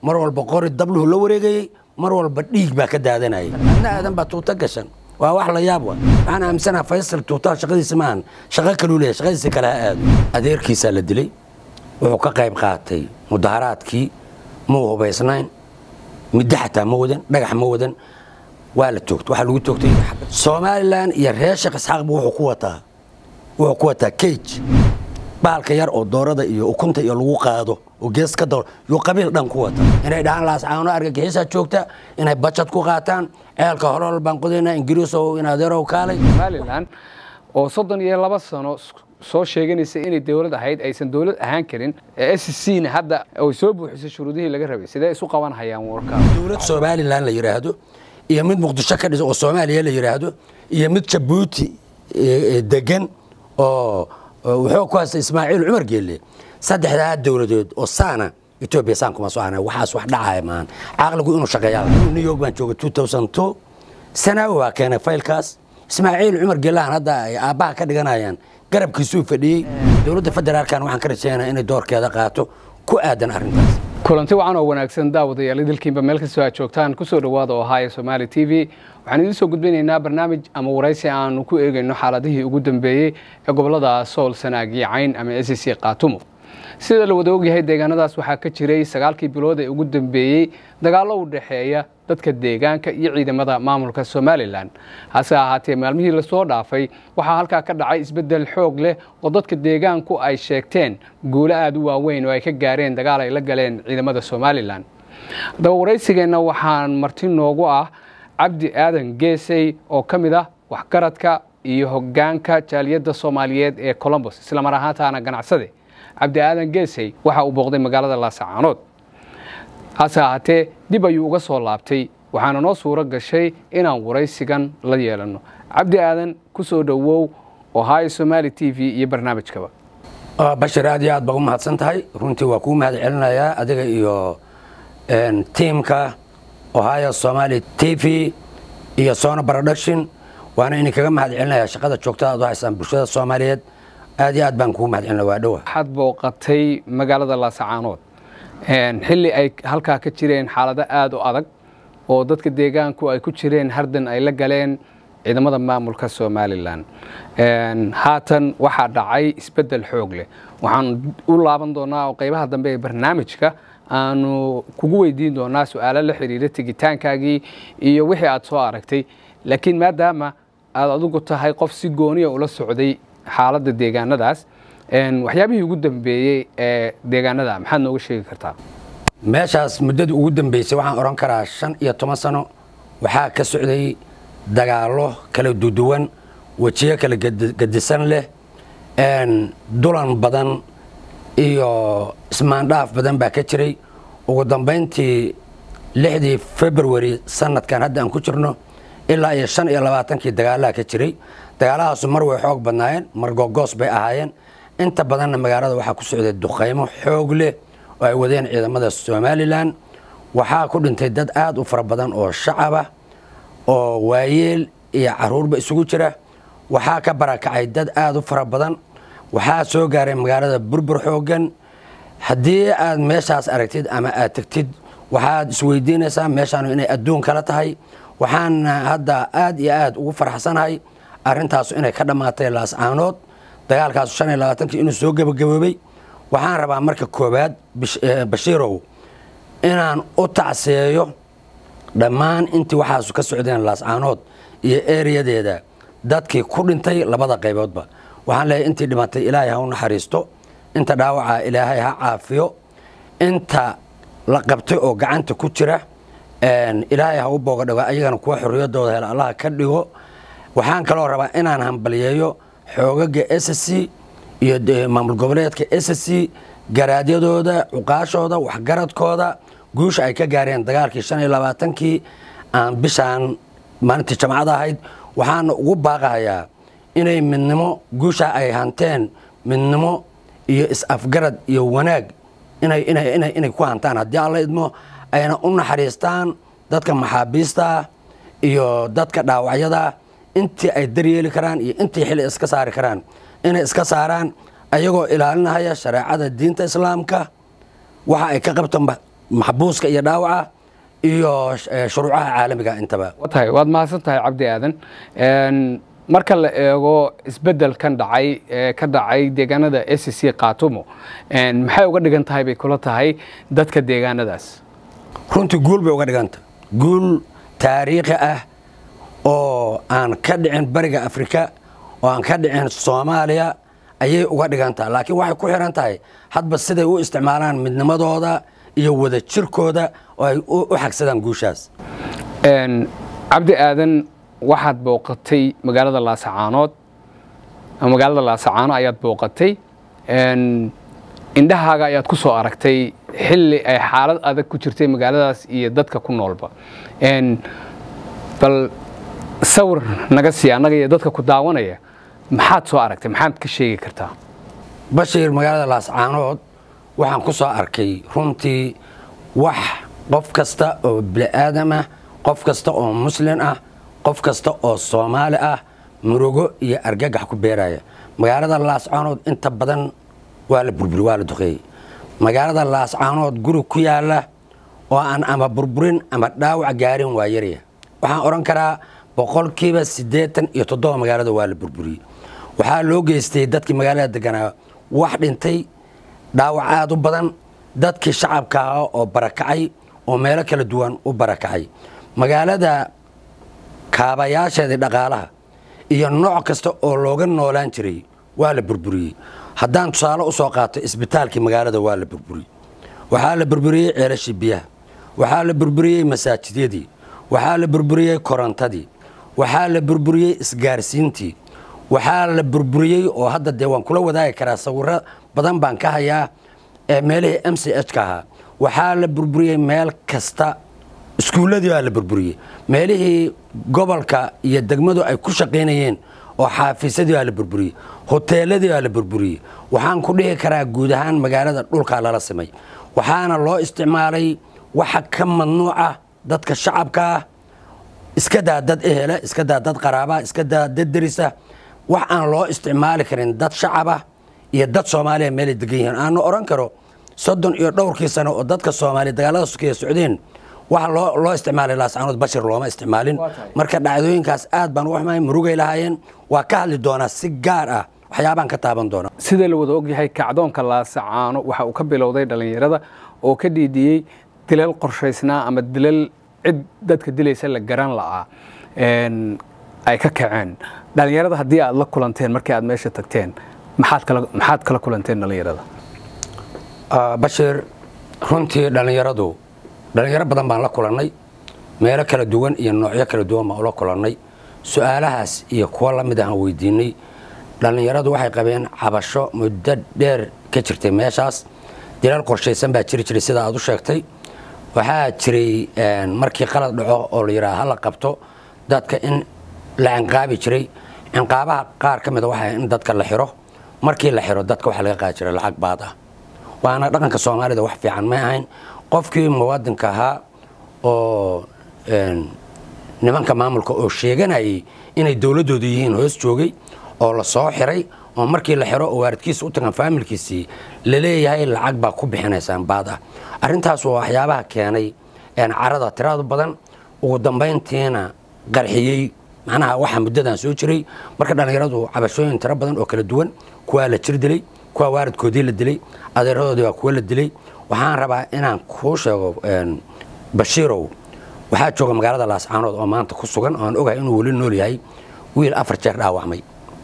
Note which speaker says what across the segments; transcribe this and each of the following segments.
Speaker 1: mar walba qori dabluhu la wareegayey mar walba dhiig baa ka daadanayay adna aadan baa tuuto gashan waa wax la yaab wa waxaan aaminsanaha faysal tuutaha shaqadiisa maahan shaqo kaluu leeyahay shaqadiisa kale ha aado adeerkiisaa la dilay wuxuu ka qayb qaatay mudaharaadkii muu hubaysnayn middo xataa ma wadan dhagax ma wadan waa la toogtay waxaa lagu toogtay somalilan iyo reer sheekh isxaaqba wuxuu ku wataa wuxuu ku wataa cage baalka yar oo doorada iyo ukunta iyo lagu qaado oo gees ka daro yuu qabiil dhan ku wata inay dhahaan laascaano argagixisaa joogta inay bajad ku qaataan ceelka horol baan qodayna ingiriisow in adeerow kaalay
Speaker 2: somalilan oo soddon iyo laba sano soo sheeganaysa inay dowlad ahayd aysan dowlad ahaan karin s c na hadda ay soo buuxisay shuruudihii laga rabay sidee isu qaban hayaan warka
Speaker 1: dowlad somalilan la yidhaahdo iyo mid muqdisho ka dhisa oo soomaaliya la yidhaahdo iyo mid jabuuti degan oo wuxuu ku haystay ismaaciil cumar geelle saddexdaa dowladood oo saana etoobiya saan kuma soo ana waxaas wax dhacaya maahan caqligu inuu shaqeeyaa new york baan joogay two thousand two sanaawi waa keenay faylkaas ismaaciil cumar geelahan hadda ay aabbaha ka dhiganayaan garabkiisuu fadhiyey dowladda federaalkan waxaan ka rajeynaya inay doorkeeda qaato ku aadan arrintaas
Speaker 2: kulanti wacan oo wanaagsan daawadayaal idilkiinba meel kastoo aad joogtaan kusoo dhowaada oo haya somaali t v waxaan idiin soo gudbinaynaa barnaamij ama waraysi aanu ku eegayno xaaladihii ugu dambeeyey ee gobolada sool sanaag iyo cayn ama s c kaatumo sida la wada ogyahay deegaanadaas waxaa ka jiray sagaalkii bilood ee ugu dambeeyey dagaallo u dhexeeya dadka deegaanka iyo ciidamada maamulka somalilan hase ahaatee maalmihii lasoo dhaafay waxaa halkaa ka dhacay isbeddel xoog leh oo dadka deegaanku ay sheegteen guulo aada u waaweyn oo ay ka gaareen dagaal ay la galeen ciidamada somalilan haddaba waraysigeenna waxaan marti noogu ah cabdi aadan geesey oo ka mid ah waxgaradka iyo hoggaanka jaaliyadda soomaaliyeed ee colombos islamar ahaantaana ganacsade cabdi aadan geesey waxa uu booqday magaalada laasacaanood hase ahaatee dib ayuu uga soo laabtay waxaana noo suuro gashay inaan waraysigan la yeelanno cabdi aadan ku soo dhowow ohio somaali t v iyo barnaamijkaba
Speaker 1: bashir aad iyo aad baa u mahadsan tahay runtii waa kuu mahad celinayaa adiga iyo tiimka ohio somaali t v iyo sona production waana idin kaga mahad celinayaa shaqada joogtada aad u haysaan bulshada soomaaliyeed aad iyo aad baan kugu mahad celina waa dhowa
Speaker 2: waxaad booqatay magaalada laasacaanood xilli ay halkaa ka jireen xaalado aada u adag oo dadka deegaanku ay ku jireen hardan ay la galeen ciidamada maamulka somalilan haatan waxaa dhacay isbeddel xoog leh waxaan u laaban doonaa oo qaybaha dambe ee barnaamijka aanu kugu weydiin doonaa su-aalo la xiriira tegitaankaagii iyo wixii aad soo aragtay laakiin maadaama aad adigu tahay qof si gooniya ula socday xaaladda deegaanadaas waxyaabihii ugu dambeeyey ee deegaanada maxaad nooga sheegi kartaa
Speaker 1: meeshaas muddadii ugu dambeysay waxaan odhan karaa shan iyo toban sano waxaa ka socday dagaallo kala duduwan wejiyo kala gadisan leh dulan badan iyo ismaandhaaf badan baa ka jiray ugu dambayntii lixdii february sanadkan hadda aan ku jirno ilaa iyo shan iyo labaatankii dagaalaha ka jiray dagaalahaasu mar way xoog badnaayeen mar gogoos bay ahaayeen inta badanna magaalada waxaa ku socday duqaymo xoog leh oo ay wadeen ciidamada somalilan waxaa ku dhintay dad aada u fara badan oo shacaba oo waayeel iyo caruurba isugu jira waxaa ka barakacay dad aada u fara badan waxaa soo gaaray magaalada burbur xoogan haddii aad meeshaas aragtid ama aad tegtid waxaad isweydiinaysaa meeshaanu inay adduun kala tahay waxaana hadda aad iyo aad ugu farxsanahay arrintaasu inay ka dhammaatay laascaanood dagaalkaasu shan iyo labaatankii inuu soo gebagaboobay waxaan rabaa marka koowaad bashiirow inaan u tacseeyo dhammaan intii waxaasu ka socdeen laascaanood iyo ereyadeeda dadkii ku dhintay labada qayboodba waxaan leeyahay intii dhimatay ilaahay ha u naxariisto inta dhaawaca ilaahay ha caafiyo inta la qabtay oo gacanta ku jira ilaahay ha u booga dhigo ayagana kuwa xorriyaddooda hela allaha ka dhigo waxaan kaloo rabaa inaan hambaliyeeyo xoogaga s c iyo maamul goboleedka s c garaadyadooda cuqaashooda waxgaradkooda guusha ay ka gaareen dagaalkii shan iyo labaatankii aan bishaan maalintii jamcada ahayd waxaana ugu baaqahayaa inay midnimo guusha ay hanteen midnimo iyo is-afgarad iyo wanaag inay ku hantaan haddii alla idmo ayna u naxariistaan dadka maxaabiista iyo dadka dhaawacyada intii ay daryeeli karaan iyo intii xili iska saari karaan inay iska saaraan ayagoo ilaalinahaya shareecada diinta islaamka waxa ay ka qabto maxbuuska iyo dhaawaca iyo shuruucaha caalamiga intaba
Speaker 2: tahay waad mahadsan tahay cabdi aadan marka la eego isbeddelkan dhacay ee ka dhacay deegaanada s c kaatumo maxay uga dhigan tahay bay kula tahay dadka deegaanadaas
Speaker 1: runtii guul bay uga dhiganta guul taariikhi ah oo aan ka dhicin bariga afrika oo aan ka dhicin soomaaliya ayay uga dhigantaha laakiin waxay ku xihan tahay hadba siday u isticmaalaan midnimadooda iyo wada jirkooda oo ay u xagsadaan guushaas
Speaker 2: cabdi aadan waxaad booqatay magaalada laasacaanood magaalada laasacaano ayaad booqatay indhahaaga ayaad ku soo aragtay xilli ay xaalad adag ku jirtay magaaladaas iyo dadka ku noolba bal sawir naga sii annaga iyo dadka ku daawanaya maxaad soo aragtay maxaad ka sheegi kartaa
Speaker 1: bashiir magaalada laascaanood waxaan ku soo arkay runtii wax qof kasta oo bini'aadam ah qof kasta oo muslin ah qof kasta oo soomaali ah murugo iyo argagax ku beeraya magaalada laascaanood inta badan waa la burburi waa la duqeeyey magaalada laascaanood guri ku yaala oo aan ama burburin ama dhaawac gaarin waa yarya waxaan odhan karaa boqolkiiba siddeetan iyo toddoba magaalada waa la burburiyey waxaa loo geystay dadkii magaalada deganaa wax dhintay dhaawac aad u badan dadkii shacabka ah oo barakacay oo meelo kala duwan u barakacay magaalada kaabayaasheedii dhaqaalaha iyo nooc kasta oo looga noolaan jiray waa la burburiyey haddaan tusaale u soo qaato isbitaalkii magaalada waa la burburiyey waxaa la burburiyey ceelashii biyaha waxaa la burburiyey masaajidyadii waxaa la burburiyey korontadii waxaa la burburiyey isgaarsiintii waxaa la burburiyey oo hadda dee waan kula wadaagi karaa sawiro badan baan ka hayaa ee meelihii m c h ka ahaa waxaa la burburiyey meel kasta iskuulladii baa la burburiyey meelihii gobolka iyo degmadu ay ku shaqaynayeen oo xaafiisyadii baa la burburiyey hoteeladii baa la burburiyey waxaan ku dhihi karaa guud ahaan magaalada dhulkaa lala simay waxaana loo isticmaalay waxa ka mamnuuca dadka shacabka ah iska daa dad ehela iska daa dad qaraabaa iska daa dad derisa wax aan loo isticmaali karin dad shacabah iyo dad soomaaliya meelay degan yihiin aanu odhan karo soddon iyo dhowrkii sano oo dadka soomaaliya dagaalada sukeya socdeen waxa loo isticmaalay laascaanood bashir looma isticmaalin marka dhacdooyinkaas aad baan uga xumahay murugay lahaayeen waa ka hadli doonaa si gaar ah waxyaabaan ka taaban doonaa
Speaker 2: sida la wada ogyahay kacdoonka laasacaano waxa uu ka bilowday dhallinyarada oo ka dhiidiyey dilal qorshaysnaa ama dilal cid dadka dilaysa la garan la'aa ay ka kaceen dhallinyarada haddii aad la kulanteen markii aad meesha tagteen maxaad kala kulanteen dhallinyarada
Speaker 1: bashir runtii dhallinyaradu dhallinyaro badan baan la kulannay meelo kala duwan iyo noocyo kala duwan baan ula kulannay su-aalahaas iyo kuwo la mid ahaan weydiinay dhallinyaradu waxay qabeen cabasho muddo dheer ka jirtay meeshaas dilal qorshaysan baa jiri jiray sida aad u sheegtay waxaa jiray markii qalad dhaco oo la yidhaha hala qabto dadka in la cinqaabi jiray cinqaabaha qaar ka mida waxaa in dadka la xiro markii la xiro dadka waxaa laga qaadi jiray lacag baad ah waana dhaqanka soomaalida wax fiican may ahayn qofkii muwaadinka ahaa oo nimanka maamulka oo sheeganayay inay dowladdooda yihiin hoos joogay oo la soo xiray oo markii la xiro oo waaridkiisa u tagan faamilkiisii laleeyahay lacag baa ku bixinaysaan baad ah arrintaas waa waxyaabaha keenay carada tiradu badan ugu dambayntiina qarxiyey macnaha waxaa muddadan soo jiray marka dhallinyaradu cabashooyin tiro badan oo kala duwan kuwaa la jir dilay kuwaa waaridkoodii la dilay adeeradoodii baa kuwa la dilay waxaan rabaa inaan kuu sheego bashiirow waxaa jooga magaalada laascaanood oo maanta ku sugan oo aan ogahay inuu weli nool yahay wiil afar jeer dhaawacmay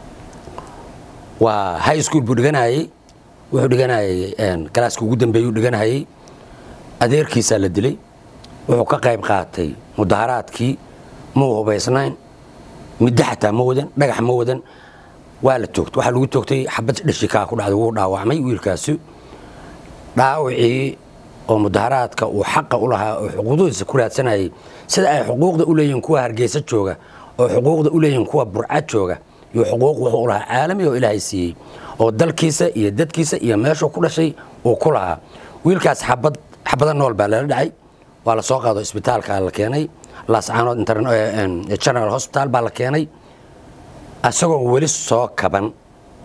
Speaker 1: waa high school buu dhiganayey wuxuu dhiganayay galaaska ugu dambeeyuu dhiganayay adeerkiisaa la dilay wuxuu ka qayb qaatay mudaharaadkii muu hubaysnayn middo xataa ma wadan dhagax ma wadan waa la toogtay waxaa lagu toogtay xabad dhashikaa ku dhacday wuu dhaawacmay wiilkaasi dhaawacii oo mudaharaadka uu xaqa u lahaa oo xuquuqdiisa ku raadsanayay sida ay xuquuqda u leeyihiin kuwa hargeysa jooga oo xuquuqda u leeyihiin kuwa burcad jooga iyo xuquuq wuxuu u lahaa caalami oo ilaahay siiyey oo dalkiisa iyo dadkiisa iyo meeshuu ku dhashay uu ku lahaa wiilkaas xabad xabada nool baa lala dhacay waa la soo qaado isbitaalka la keenay laascaanood general hospital baa la keenay isagoo weli soo kaban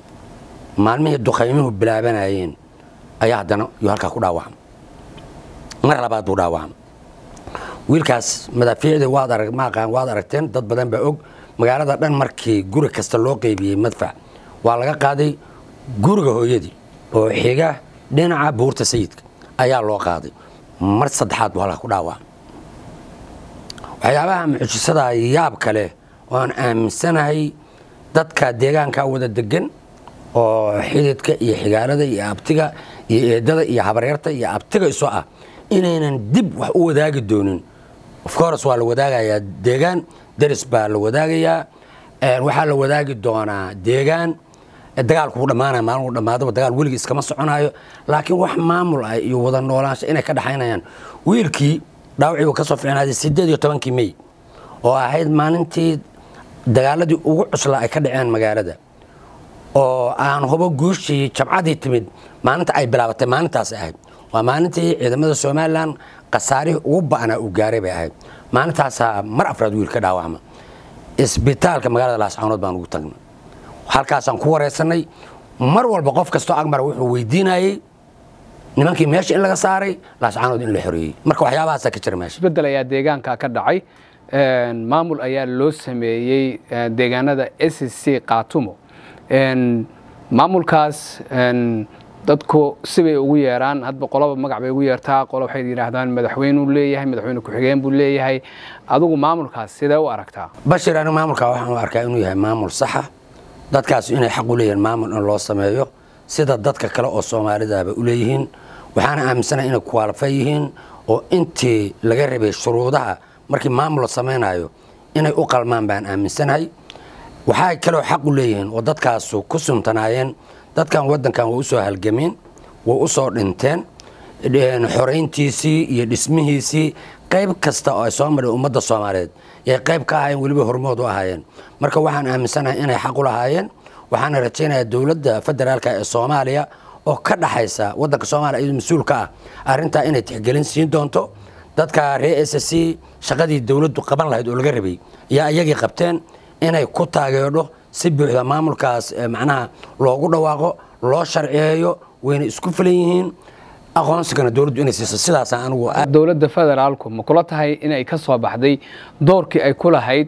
Speaker 1: maalmihii duqaymuhu bilaabanayeen ayaa haddana yuu halkaa ku dhaawacmay mar labaad buu dhaawacmay wiilkaas madaafiicdii waad arag maaqaan waad aragteen dad badan baa og magaalada dhan markii guri kasta loo qeybiyey madfac waa laga qaaday guriga hooyadii oo xiga dhinaca buurta sayidka ayaa loo qaaday mar saddexaad buu halka ku dhaawacmay waxyaabaha mucjisada yaab kale oo aan aaminsanahay dadka deegaanka wada degan oo xididka iyo xigaalada iyo abtiga iyo eedada iyo habaryarta iyo abtiga iso ah inaynan dib wax u wadaagi doonin ofcourse waa la wadaagayaa deegaan deris baa la wadaagayaa waxaa la wadaagi doonaa deegaan dagaalku ku dhammaanaya maalin uu dhammaadaba dagaal weligii iskama soconayo laakiin wax maamul ah iyo wada noolaansho inay ka dhaxaynayaan wiilkii dhaawacii uu ka soo fiicnaaday sideed iyo tobankii mey oo ahayd maalintii dagaaladii ugu cuslaa ay ka dhaceen magaalada oo aan hubo guushii jabcadii timid maalinta ay bilaabatay maalintaas ahayd waa maalintii ciidamada somalilan khasaarihii ugu ba'naa uu gaaray bay ahayd maalintaasaa mar afraad wiil ka dhaawacma isbitaalka magaalada laascaanood baan ugu tagnay halkaasaan ku wareysanay mar walba qof kastoo agmara wuxuu weydiinayey nimankii meesha in laga saaray laascaanood in la xoreeyey marka waxyaabahaasa ka jira meesha
Speaker 2: isbedel ayaa deegaanka ka dhacay maamul ayaa loo sameeyey deegaanada s c kaatumo maamulkaas dadku sibay ugu yeeraan hadba qoloba magac bay ugu yeertaa qolo waxay yidhaahdaan madaxweynuu leeyahay madaxweyne ku-xigeen buu leeyahay adigu maamulkaas sidee u aragtaa
Speaker 1: bashir anigu maamulka waxaan u arkaa inuu yahay maamul saxa dadkaas inay xaq u leeyihiin maamul in loo sameeyo sida dadka kale oo soomaalidaaba u leeyihiin waxaana aaminsanahay inay kuwaalfa yihiin oo intii laga rabay shuruudaha markii maamul la samaynayo inay u qalmaan baan aaminsanahay waxay kaloo xaq u leeyihiin oo dadkaasu ku suntanaayeen dadkan wadankan way usoo halgameen way usoo dhinteen xorayntiisii iyo dhismihiisii qayb kasta oo ay soo maray ummadda soomaaliyeed yay qayb ka ahaayeen weliba hormood u ahaayeen marka waxaan aaminsanahay inay xaq u lahaayeen waxaana rajaynayaa dowladda federaalka ee soomaaliya oo ka dhaxaysa wadanka soomaaliya iyadoo mas-uul ka ah arrintaa inay tixgelin siin doonto dadka reer s c shaqadii dowladdu qaban lahayd oo laga rabay ayaa iyagii qabteen inay ku taageedho si buuxda maamulkaas macnaha loogu dhawaaqo loo sharciyeeyo wayna isku filan yihiin aqoonsigana dowladdu inay siiso sidaasa anigu
Speaker 2: dowladda federaalku ma kula tahay inay ka soo baxday doorkii ay ku lahayd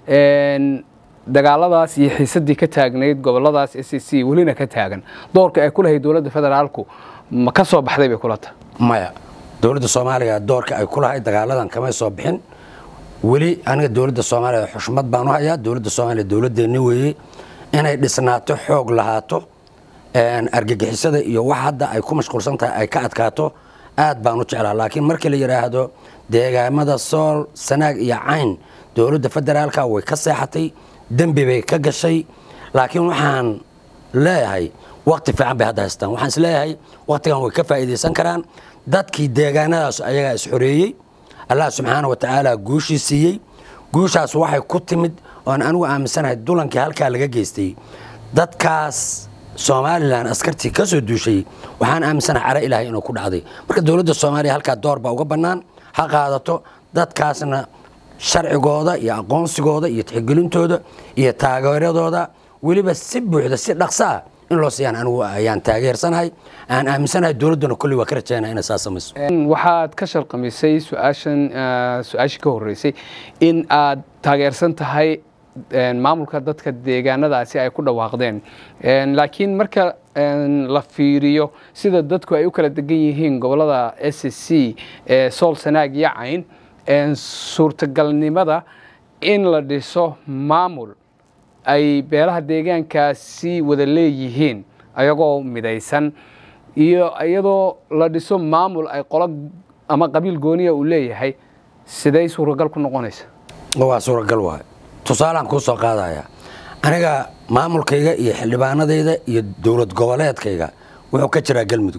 Speaker 2: dagaaladaas iyo xiisadii ka taagnayd goboladaas s c welina ka taagan doorkii ay ku lahayd dowladda federaalku ma ka soo baxday bay kula tahay
Speaker 1: maya dowladda soomaaliya doorka ay ku lahayd dagaaladan kamay soo bixin weli aniga dowladda soomaaliya xushmad baan u hayaa dowladda soomaaliya dowladdeeni weeye inay dhisnaato xoog lahaato argagixisada iyo wax hadda ay ku mashquulsan tahay ay ka adkaato aad baan u jeclaa laakiin markii la yidhaahdo deegaamada sool sanaag iyo cayn dowladda federaalka way ka seexatay dembi bay ka gashay laakiin waxaan leeyahay wakti fiican bay hadda haystaan waxaan is leeyahay waktigan way ka faa'iidaysan karaan dadkii deegaanadaas ayagaa is xoreeyey allah subxaana wa tacaala guushii siiyey guushaas waxay ku timid oan anigu aaminsanahay dulankii halkaa laga geystay dadkaas somalilan askartii ka soo duushay waxaan aaminsanahay cara ilaahay inuu ku dhacday marka dowladda soomaaliya halkaa door baa uga bannaan ha qaadato dadkaasna sharcigooda iyo aqoonsigooda iyo tixgelintooda iyo taageeradooda weliba si buuxda si dhaqso ah in loo siiyaan anigu ayaan taageersanahay aan aaminsanahay dowladduna kolley waa ka rajaynaya inay saa samayso
Speaker 2: waxaad ka sharqamisay su-aashan su-aashii ka horreysay in aad taageersan tahay maamulka dadka deegaanadaasi ay ku dhawaaqdeen laakiin marka la fiiriyo sida dadku ay u kala degan yihiin gobolada s c ee sool sanaag iyo cayn suurtagalnimada in la dhiso maamul ay beelaha deegaankaasi wada leeyihiin ayagoo midaysan iyo iyadoo la dhiso maamul ay qolo ama qabiil gooniya uu leeyahay siday suuragal ku noqonaysa
Speaker 1: waa suuragal waay tusaalaan kuu soo qaadaya aniga maamulkayga iyo xildhibaanadayda iyo dowlad goboleedkayga wuxuu ka jiraa galmudug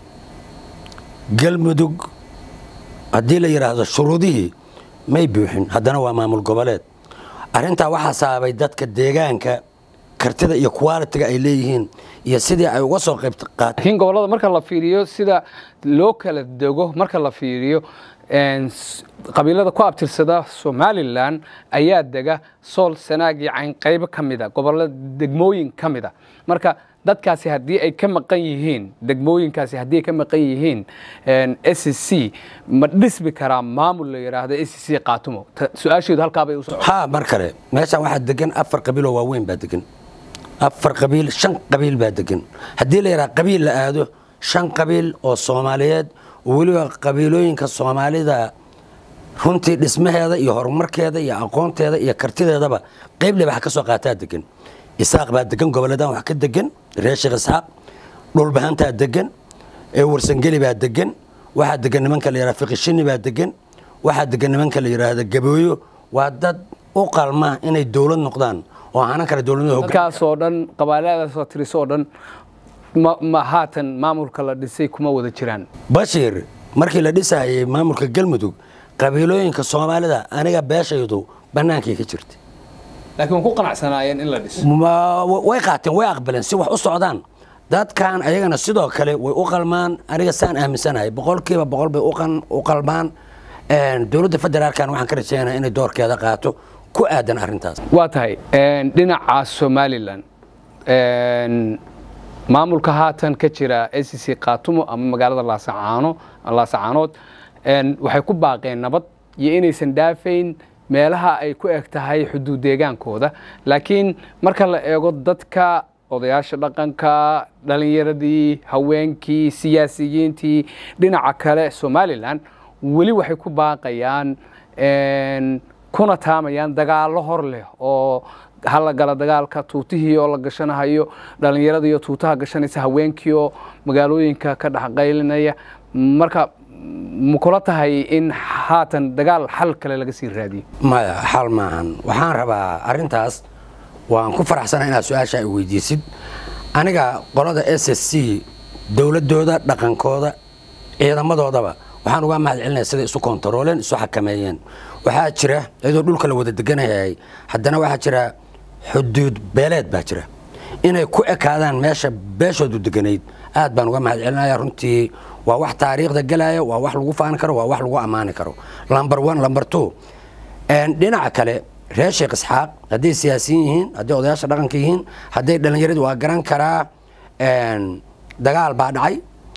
Speaker 1: galmudug haddii la yidhaahdo shuruudihii may buuxin haddana waa maamul goboleed arrintaa waxaa sababay dadka deegaanka kartida iyo qualitiga ay leeyihiin iyo sidii ay uga soo qayb qaateen
Speaker 2: laakiin gobollada marka la fiiriyo sida loo kala dego marka la fiiriyo qabiilada ku abtirsada somalilan ayaa dega sool sanaag iyo cayn qaybo ka mida gobolada degmooyin ka mida marka dadkaasi haddii ay ka maqan yihiin degmooyinkaasi haddii ay ka maqan yihiin s c ma dhismi karaa maamul la yidhaahdo s c qaatumo su-aasheedu halkaabay u socon
Speaker 1: haa mar kale meeshaan waxaa degan afar qabiiloo waaweyn baa degan afar qabiil shan qabiil baa degan haddii la yidhaha qabiil la aado shan qabiil oo soomaaliyeed oo weliba qabiilooyinka soomaalida runtii dhismaheeda iyo horumarkeeda iyo aqoonteeda iyo kartideedaba qayb lebax ka soo qaataa degan isaaq baa degan gobolladan wax ka degan reer sheekh isxaaq dhulbahantaa degan ee warsangeli baa degan waxaa degan nimanka la yidhahda fiqishini baa degan waxaa degan nimanka la yidhaahda gabooyo waa dad u qalma inay dowlad noqdaan oo hanan kale dowladnimada hoggaan
Speaker 2: dadkaasoo dhan qabaalaadaasoo tirisoo dhan ma ma haatan maamulka la dhisay kuma wada jiraan
Speaker 1: bashiir markii la dhisayay maamulka galmudug qabiilooyinka soomaalida aniga beeshaydu bannaankay ka jirta
Speaker 2: laakiin waan ku qanacsanaayeen in la dhiso
Speaker 1: Ma- way qaateen way aqbaleen si wax u socdaan dadkan ayagana sidoo kale way u qalmaan aniga saan aaminsanahay boqolkiiba boqol bay u qan- u qalmaan Een, dowladda federaalkan waxaan ka rajeynaya inay doorkeeda qaato ku aadan arrintaas
Speaker 2: waa tahay dhinaca somalilan maamulka haatan ka jira s c kaatumo ama magaalada laasacaano laasacaanood waxay ku baaqeen nabad iyo inaysan dhaafayn meelaha ay ku eg tahay xuduud deegaankooda laakiin marka la eego dadka odayaasha dhaqanka dhalinyaradii haweenkii siyaasiyiintii dhinaca kale somalilan weli waxay ku baaqayaan kuna taamayaan dagaallo hor leh oo hala gala dagaalka tuutihii oo la gashanahayo dhallinyarada iyo tuutaha gashanaysa haweenkii oo magaalooyinka ka dhexqaylinaya marka ma kula tahay in haatan dagaal xal kale laga sii raadiyo
Speaker 1: maya xal maahan waxaan rabaa arrintaas waan ku faraxsana inaad su-aasha ay weydiisid aniga qolada s s c dowladooda dhaqankooda ciidamadoodaba waxaan uga mahad celinaya siday isu kontarooleen isu xakameeyeen waxaa jira iyadoo dhulka la wada deganayay haddana waxaa jira xuduud beeleed baa jira inay ku ekaadaan meesha beeshoodu deganayd aad baan uga mahad celinaya runtii waa wax taariikhda gelaya waa wax lagu faani karo waa wax lagu ammaani karo lamber one lamber two dhinaca kale reer sheekh isxaaq hadday siyaasiyiin yihiin hadday odayaasha dhaqanka yihiin hadday dhallinyaradu waa garan karaa dagaal baa dhacay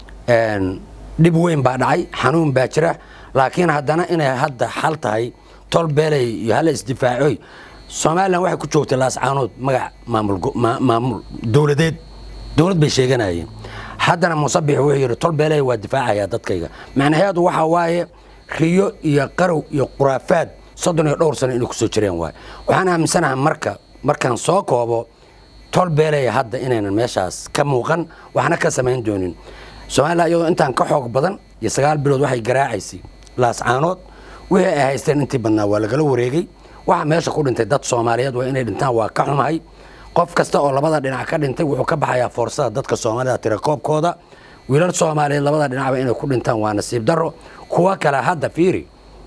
Speaker 1: dhib weyn baa dhacay xanuun baa jira laakiin haddana inay hadda xal tahay tol beelay iyo hala isdifaacoy somalilan waxay ku joogtay laascaanood magac maamul dowladeed dowlad bay sheeganayeen haddana musabix wuxuu yidhi tol beelay waa difaacaya dadkayga macnaheedu waxaa waaye riyo iyo qarow iyo khuraafaad soddon iyo dhowr sano inay kusoo jireen waaye waxaan aaminsanahay marka markaan soo koobo tol beelay hadda inaynan meeshaas ka muuqan waxna ka samayn doonin somalilan iyadoo intaan ka xoog badan iyo sagaal bilood waxay garaacaysay laascaanood wixii ay haysteen intii badnaa waa lagala wareegay waxa meesha ku dhintay dad soomaaliyeed waa inay dhintaan waa ka xumahay qof kasta oo labada dhinac ka dhintay wuxuu ka baxayaa foorsada dadka soomaalida tirakoobkooda wiilal soomaaliyeed labada dhinacba inay ku dhintaan waa nasiib daro kuwa kale hadda fiiri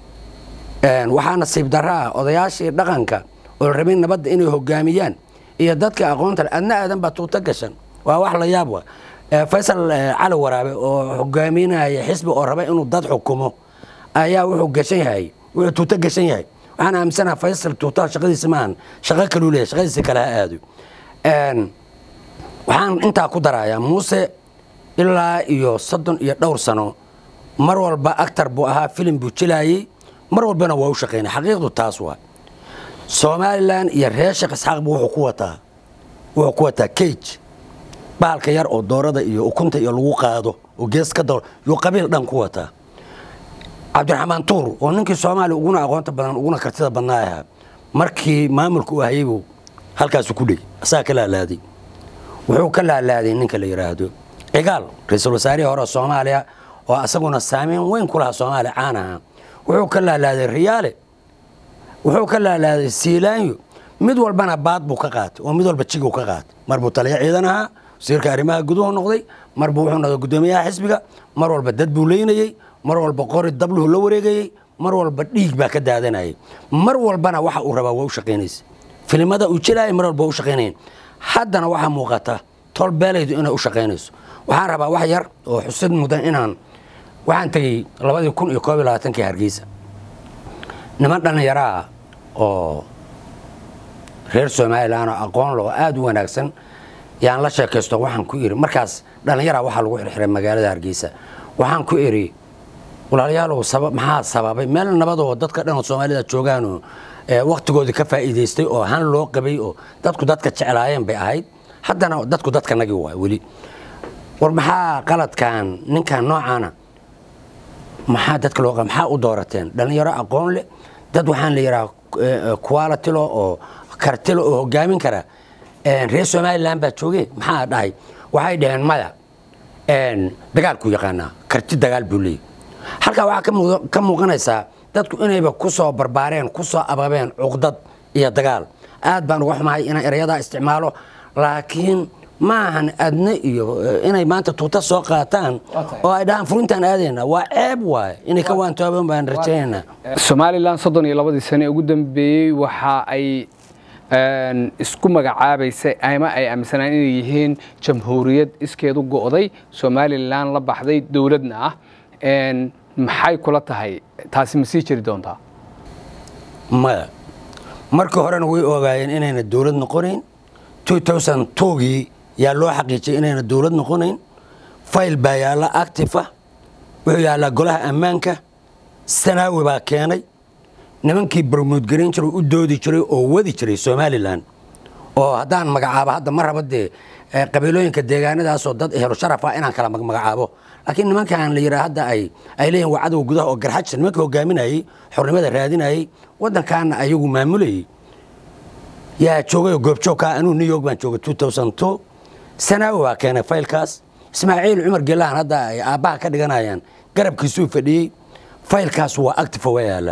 Speaker 1: waxaa nasiib daro ah odayaashii dhaqanka oo rabin nabadda inay hogaamiyaan iyo dadka aqoonta le adna aadan baa tuuto gashan waa wax la yaab wa faysal cali waraabe oo hogaaminaya xisbi oo raba inuu dad xukumo ayaa wuxuu gashan yahay wuxuu tuuto gashan yahay waxaan aaminsanaha faysal tuutaha shaqadiisa maahan shaqo kaluu leeyahay shaqadiisa kale ha aado waxaan intaa ku darayaa muuse ilaa iyo soddon iyo dhowr sano mar walba actar buu ahaa filim buu jilaayey mar walbana waa u shaqaynay xaqiiqdu taas waa somalilan iyo reer sheekh isxaaqbu wuxuu ku wataa wuxuu ku wataa cage bahalka yar oo doorada iyo ukunta iyo lagu qaado oo gees ka dawr yuu qabiil dhan ku wataa cabdiraxmaan tuur oo ninkii soomaaliya uguna aqoonta badan uguna kartida badnaa ahaa markii maamulka uu hayay buu halkaasu ku dhey asagaa ka laalaaday wuxuu ka laalaaday ninka la yidhaahdo cigaal ra-iisul wasaarihii hore soomaaliya oo asaguna saameyn weyn ku lahaa soomaaliya caan ahaa wuxuu ka laalaaday riyaale wuxuu ka laalaaday siilaanyo mid walbana baad buu ka qaatay oo mid walba jiguu ka qaatay mar buu taliya ciidan ahaa wasiirka arrimaha guduhu noqday mar buu wuxuu noqday guddoomiyaha xisbiga mar walba dad buu leynayey mar walba qori dabluhu la wareegayey mar walba dhiig baa ka daadanayay mar walbana waxa uu rabaa waa u shaqaynaysa filimada uu jilaayay mar walba waa u shaqaynayen haddana waxaa muuqata tol beelaydu inay u shaqaynayso waxaan rabaa wax yar oo xusid mudan inaan waxaan tegey labadii kun iyo koob iyo labaatankii hargeysa niman dhallinyaraa oo reer somalilan oo aqoon loo aada u wanaagsan yaan la sheekaysto waxaan ku iri markaas dhallinyaraa waxaa lagu xirxiray magaalada hargeysa waxaan ku iri walaalayaalow maxaa sababay meel nabadoo dadka dhan oo soomaalida joogaanoo waktigoodii ka faa'iidaystay oo han loo qabay oo dadku dadka jeclaayeen bay ahayd haddana dadku dadka nagi waa weli war maxaa qaladkan ninkan noocaana maxaa dadka loo maxaa u doorateen dhallinyaro aqoon leh dad waxaan la yidhaha qualitilo oo kartilo oo hogaamin kara reer somalilan baa jooge maxaa dhahay waxay dhaheen maya dagaalku yaqaanaa karti dagaal buu leeyay halkaa waxaa ka muuqanaysaa dadku inayba ku soo barbaareen ku soo ababeen cuqdad iyo dagaal aad baan uga xumahay inaan erayadaa isticmaalo laakiin maahan adne iyo inay maanta tuuta soo qaataan oo ay dhahaan furintaan aadayna waa ceeb waay inay ka waantooban baan rajaynaynaa
Speaker 2: somalilan soddon iyo labadii sane ugu dambeeyey waxa ay isku magacaabaysay ama ay aaminsanaan inay yihiin jamhuuriyad iskeedu go'day somalilan la baxday dowladna ah maxay kula tahay taasi ma sii jiri doontaa
Speaker 1: maya markii horena way ogaayeen inayna dowlad noqonayn gii yaa loo xaqiijiyay inayna dowlad noqonayn fayl baa yaalla actifa wuxuu yaallaa golaha ammaanka sanaawi baa keenay nimankii barmuudgarayn jiray u doodi jiray oo wadi jiray somalilan oo haddaan magacaabo hadda ma raba dee qabiilooyinka deegaanadaasoo dad ehelo sharaf ah inaan kala magacaabo laakiin nimankan la yidhaa hadda ay ay leeyihin waa cadowga gudaha oo garxajsa nimankii hogaaminayey xornimada raadinayey waddankaana ayagu maamulayey yaa joogayoo goobjoogkaa anuu new york baan joogay sanaawi baa keenay faylkaas ismaaciil cumar gelaan hadda ay aabbaha ka dhiganayaan garabkiisuu fadhiyey faylkaas waa actifa waa yaalla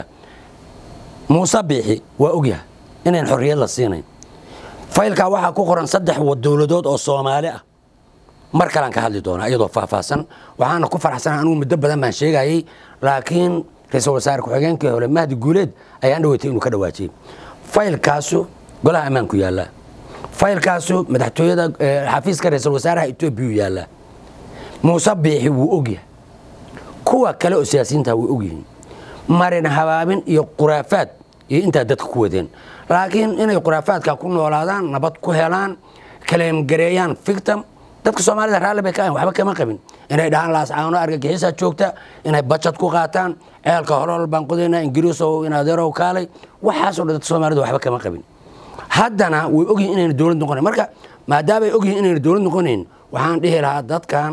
Speaker 1: muuse biixi waa ogyahay inayn xorriyad la siinayn faylkaa waxaa ku qoran saddex dowladood oo soomaali ah mar kalaan ka hadli doonaa iyadoo faahfaahsan waxaana ku faraxsanaa anugu muddo badan baan sheegayey laakiin ra-iisul wasaare ku-xigeenkii hore mahdi guuleed ayaan dhaweytay inuu ka dhawaajiyey faylkaasu golaha ammaanku yaallaa faylkaasu madaxtooyada xafiiska ra-iisul wasaaraha etoobiya u yaallaa muuse biixi wuu ogyahay kuwa kale oo siyaasiyiinta way ogyihiin marin habaabin iyo khuraafaad iyo intaa dadka ku wadeen laakiin inay khuraafaadka ku noolaadaan nabad ku helaan kaleemgareeyaan fictam dadka soomaalida raalli bay ka ahan waxba kama qabin inay dhahaan laascaano argagixisaa joogta inay bajad ku qaataan ceelka horol baan qodaynaa ingiriisow inadeerow kaalay waxaasoo dhan dadka soomaalida waxba kama qabin haddana way ogyihin inayna dowlad noqonayn marka maadaamay ogyihin inayna dowlad noqonayn waxaan dhihi lahaa dadkan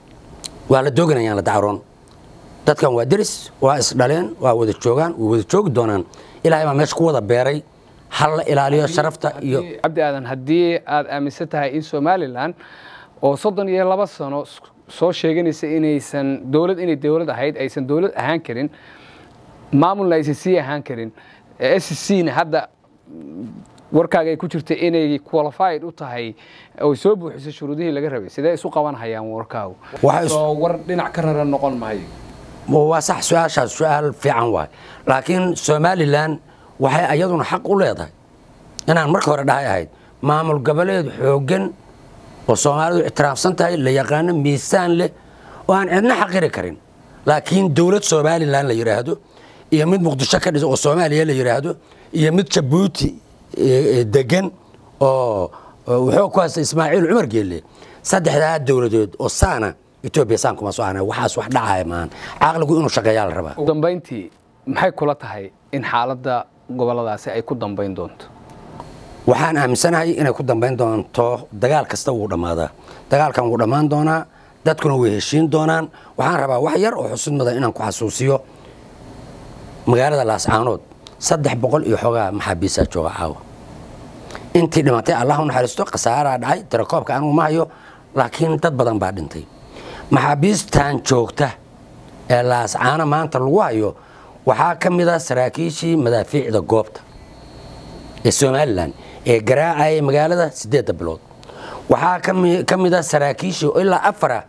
Speaker 1: waa la dooganayaan la dacroon dadkan waa deris waa isdhaleen waa wada joogaan way wada joogi doonaan ilaahay baa meesha ku wada beeray hal la ilaaliyo sharafta iyo
Speaker 2: cabdi aadan haddii aad aaminsan tahay in somalilan oo soddon iyo laba sano soo sheeganaysa inaysan dowlad inay dowlad ahayd aysan dowlad ahaan karin maamulna aysan sii ahaan karin s c na hadda warkaaga ay ku jirta inay qualified u tahay oy soo buuxisay shuruudihii laga rabay sidee isu qaban hayaan warkaagu soo war dhinac ka raran noqon maayo
Speaker 1: waa sax su-aashaas su-aal fiican waay laakiin somalilan waxay ayaduna xaq u leedahay inaan marka hore dhahay ahayd maamul goboleed xooggan oo soomaalidu ictiraafsan tahay la yaqaano miisaan leh oo aan cidna xaqiri karin laakiin dowlad somalilan la yidhaahdo iyo mid muqdisho ka dhisa oo soomaaliya la yidhaahdo iyo mid jabuuti degan oo wuxuu ku haysta ismaaciil cumar geelle saddexdaa dowladood oo saana etoobiya saan kuma soo aanay waxaas wax dhacaya maahan caqligu inuu shaqeeyaa la rabaa
Speaker 2: ugu dambayntii maxay kula tahay in xaaladda gobolladaasi ay ku dambayn doonto
Speaker 1: waxaan aaminsanahay inay ku dambayn doonto dagaal kasta wuu dhammaadaa dagaalkan wuu dhammaan doonaa dadkuna way heshiin doonaan waxaan rabaa wax yar oo xusid mudan inaan ku xasuusiyo magaalada laascaanood saddex boqol iyo xoogaa maxaabiisaa jooga caawa intii dhimatay allah u naxariisto khasaaraa dhacay tirakoobka anigu ma hayo laakiin dad badan baa dhintay maxaabiistan joogta ee laascaano maanta lagu hayo waxaa ka mid a saraakiishii madaafiicda goobta ee somalilan ee garaacayay magaalada siddeedda bilood waxaa ka mid a saraakiishii ilaa afara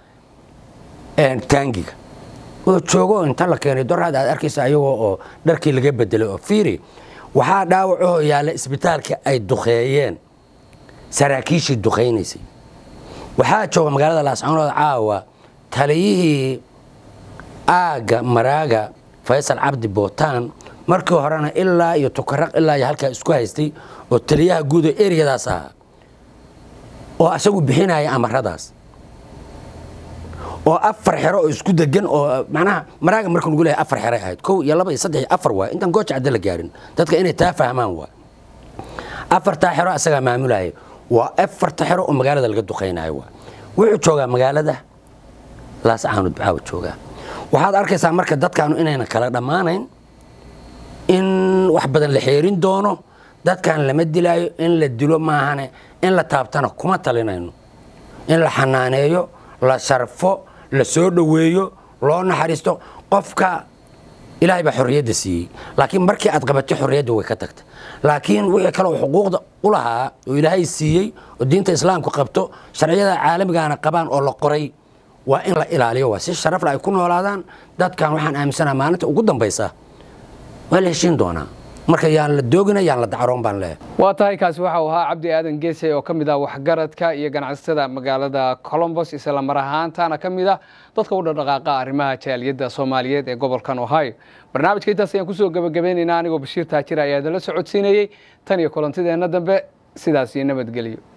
Speaker 1: taangiga oo joogo inta la keenay doraad aad arkaysa ayagoo oo dharkii laga bedelay oo fiiri waxaa dhaawacahoo yaalla isbitaalka ay duqeeyeen saraakiishii duqaynaysay waxaa jooga magaalada laascaanood caawa taliyihii aagga maraaga faysal cabdi bootaan markii horena ilaa iyo tukaraq ilaa iyo halkaa isku haystay oo taliyaha guud oo eriyadaas ahaa oo asagu bixinaya amaradaas oo afar xero oo isku degan oo macnaha maraaga marka lagu leeyahay afar xeray ahayd kow iyo laba iyo saddex iyo afar waay intaan gooja cadde la gaarin dadka inay taa fahmaan waa afartaa xero asagaa maamulaya waa afarta xero oo magaalada laga duqaynayo waa wuxuu joogaa magaalada laascaanud bacaawa joogaa waxaad arkaysaa marka dadkaanu inaynan kala dhammaanayn in wax badan la xeerin doono dadkan lama dilaayo in la dilo maahane in la taabtana kuma talinayno in la xanaaneeyo la sharfo la soo dhoweeyo loo naxariisto qofka ilaahay baa xorriyadda siiyey laakiin markii aad qabatay xorriyadda way ka tagta laakiin wixii kale oo xuquuqda u lahaa oo ilaahay siiyey oo diinta islaamku qabto sharciyada caalamigana qabaan oo la qoray waa in la ilaaliyo waa si sharafle ay ku noolaadaan dadkan waxaan aaminsanaha maalinta ugu dambaysa waa la heshiin doonaa marka yaan la doogina yaan la dacroon baan leeyahay
Speaker 2: waa tahay kaasi waxa uu ahaa cabdi aadan geese oo ka mid ah waxgaradka iyo ganacsatada magaalada colombos isla mar ahaantana ka mid ah dadka u dhaqdhaqaaqa arrimaha jaaliyadda soomaaliyeed ee gobolkan ohio barnaamijka intaas ayaan kusoo gebagabeynaynaa anigoo bashiir taajir ayaa idinla socodsiinayey tan iyo kulantideenna dambe sidaas iyo nabadgelyo